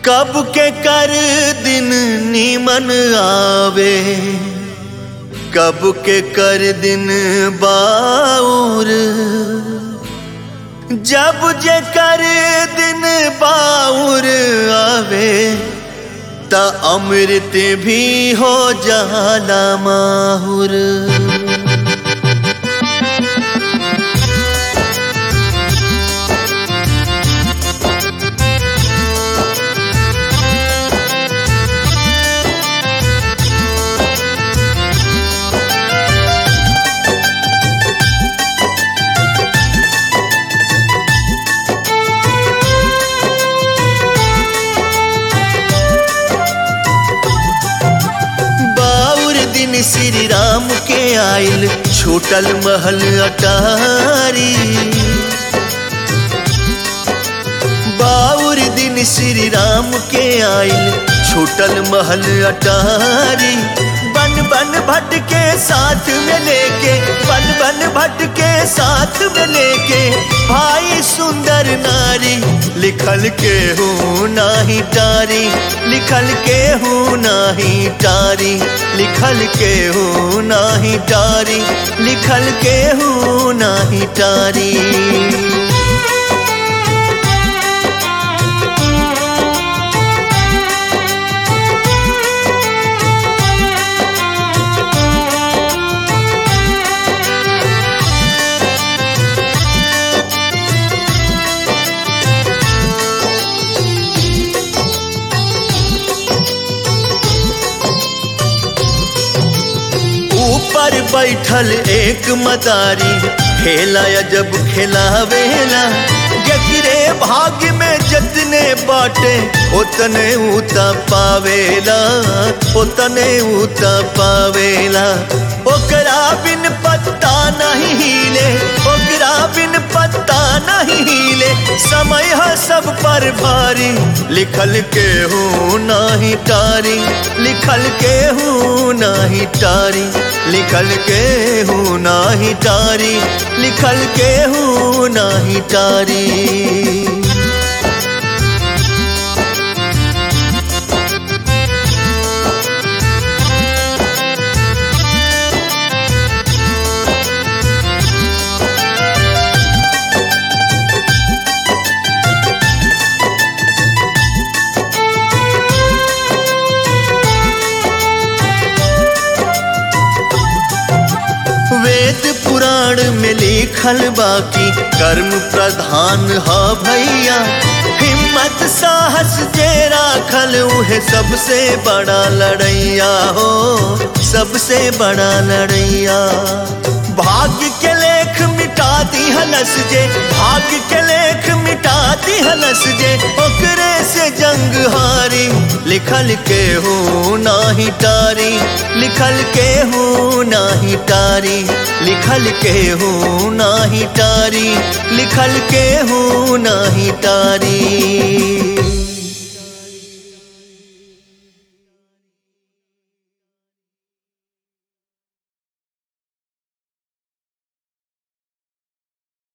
कब के कर दिन नीमन आवे कब के कर दिन बाउर जब जे कर दिन बाउर आवे त अमृत भी हो जाला माहुर बाउर दिन श्री राम के आयल छूटल महल अटारी बाउर दिन श्री राम के आयल छूटल महल अटारी बन बन भट्ट के साथ में लेके बन बन भट्ट के साथ में लेके भाई सुंदर नारी लिखल के हूँ नाही टारी लिखल के हूँ नाही टारी लिखल के हूँ नाही टारी लिखल के हूँ नाही टारी ऊपर बैठल एक मदारी खेला जब खेलावेला जकरे भाग्य में जितने बाटे उतने ऊता पावेला उतने ऊता पावेला ओकरा बिन पत्ता नहीं हिले ओकरा बिन पत्ता नहीं हिले समय है सब पर भारी लिखल के हूँ नाही टारी लिखल के हूँ नाही टारी लिखल के हूँ नाही टारी लिखल के हूँ नाही टारी वेद पुराण में लिखल बाकी कर्म प्रधान ह भैया हिम्मत साहस जे राखल उहे सबसे बड़ा लड़ैया हो सबसे बड़ा लड़ैया भाग्य के लेख मिटा दी हलस जे भाग्य के लेख मिटा दी हलस जे ओकरे से जंग हारी लिखल के हूँ नाही टारी लिखल के हूँ नाही टारी लिखल के हूँ नाही टारी लिखल के हूँ नाही टारी